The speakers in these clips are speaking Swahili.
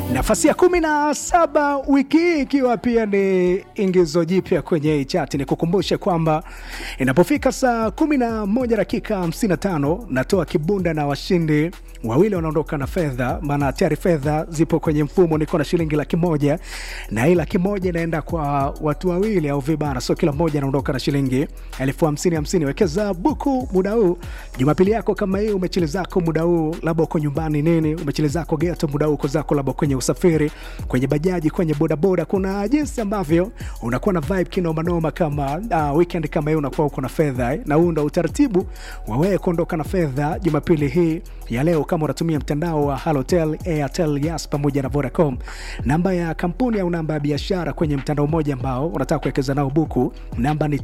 nafasi ya kumi na saba wiki hii ikiwa pia ni ingizo jipya kwenye hii chati. Ni kukumbushe kwamba inapofika saa kumi na moja dakika hamsini na tano natoa kibunda na washindi wawili wanaondoka na fedha, maana tayari fedha zipo kwenye mfumo. Niko na shilingi laki moja na hii laki moja inaenda kwa watu wawili au vibana, so kila mmoja anaondoka na shilingi elfu hamsini hamsini. Wekeza buku muda huu, Jumapili yako kama hii, umechili zako muda huu, labda uko nyumbani nini, umechili zako geto muda huu, uko zako labda kwenye usafiri, kwenye bajaji, kwenye bodaboda. Kuna jinsi ambavyo unakuwa na vibe kinomanoma kama uh, weekend kama hii unakuwa uko na fedha eh? na huu ndo utaratibu wa wewe kuondoka na fedha Jumapili hii ya leo kama unatumia mtandao wa Halotel, Airtel, Yas pamoja na Vodacom. Namba ya kampuni au namba ya biashara kwenye mtandao mmoja ambao unataka kuwekeza nao buku, namba ni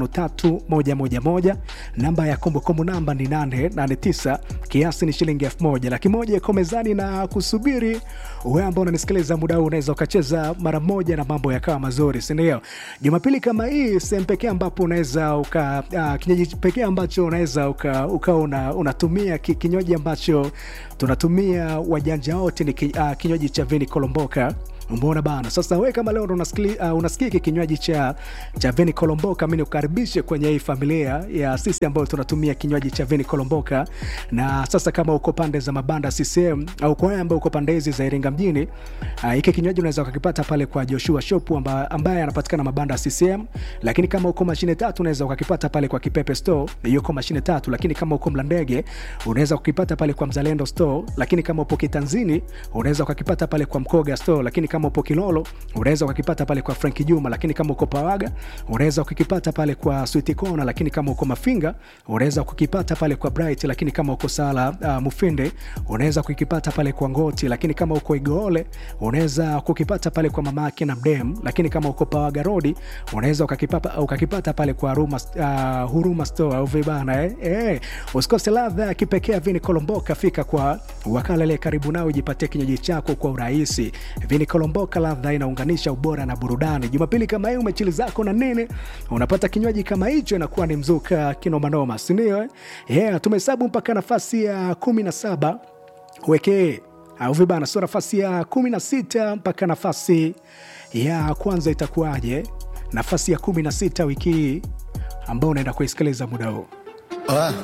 553111. Namba ya kumbukumbu namba ni 889, kiasi ni shilingi 1000. Laki moja iko mezani na kusubiri wewe ambao unanisikiliza muda huu, unaweza ukacheza mara moja na mambo yakawa mazuri, si ndio? Jumapili kama hii, sehemu pekee ambapo unaweza uka uh, kinywaji pekee ambacho unaweza uka, uka una, unatumia ki, kinywaji ambacho tunatumia wajanja wote ni ki, uh, kinywaji cha Vini Kolomboka. Umeona bana. Sasa wewe kama leo ndo unasikia uh, unasikia hiki kinywaji cha cha Vini Kolomboka, mimi nikukaribishe kwenye hii familia ya sisi ambao tunatumia kinywaji cha Vini Kolomboka. Na sasa kama uko pande za mabanda CCM au kwa wewe ambao uko pande hizi za Iringa mjini, uh, hiki kinywaji unaweza ukakipata pale kwa Joshua Shop amba, ambaye anapatikana mabanda CCM, lakini kama uko mashine tatu unaweza ukakipata pale kwa Kipepe Store, yuko mashine tatu, lakini kama uko Mlandege unaweza kukipata pale kwa Mzalendo Store, lakini kama upo Kitanzini unaweza ukakipata pale kwa Mkoga Store, lakini kama upo Kilolo unaweza ukakipata pale kwa Frank Juma, lakini kama uko Pawaga unaweza ukakipata pale kwa Sweet Corner, lakini kama uko Mafinga unaweza kukipata pale kwa Bright, lakini kama uko Sala uh, Mufinde unaweza kukipata pale kwa Ngoti, lakini kama uko Igoole unaweza kukipata pale kwa Mama yake na Mdem, lakini kama uko Pawaga Road unaweza ukakipata ukakipata pale kwa Huruma, uh, Huruma Store au vibana eh? Eh, usikose ladha ya kipekee Vini Kolomboka, fika kwa wakala ile karibu nao ujipatie kinywaji chako kwa urahisi. Vini Kolomboka, ladha inaunganisha ubora na burudani. Jumapili kama hii umechili zako na nini, unapata kinywaji kama hicho, inakuwa ni mzuka kinomanoma, si ndio? Eh? Yeah, tumehesabu mpaka nafasi ya kumi na saba wekee au vibana, sio nafasi ya kumi na sita mpaka nafasi ya kwanza itakuwaje? Nafasi ya kumi na sita wiki hii ambao unaenda kuisikiliza muda huu Ah.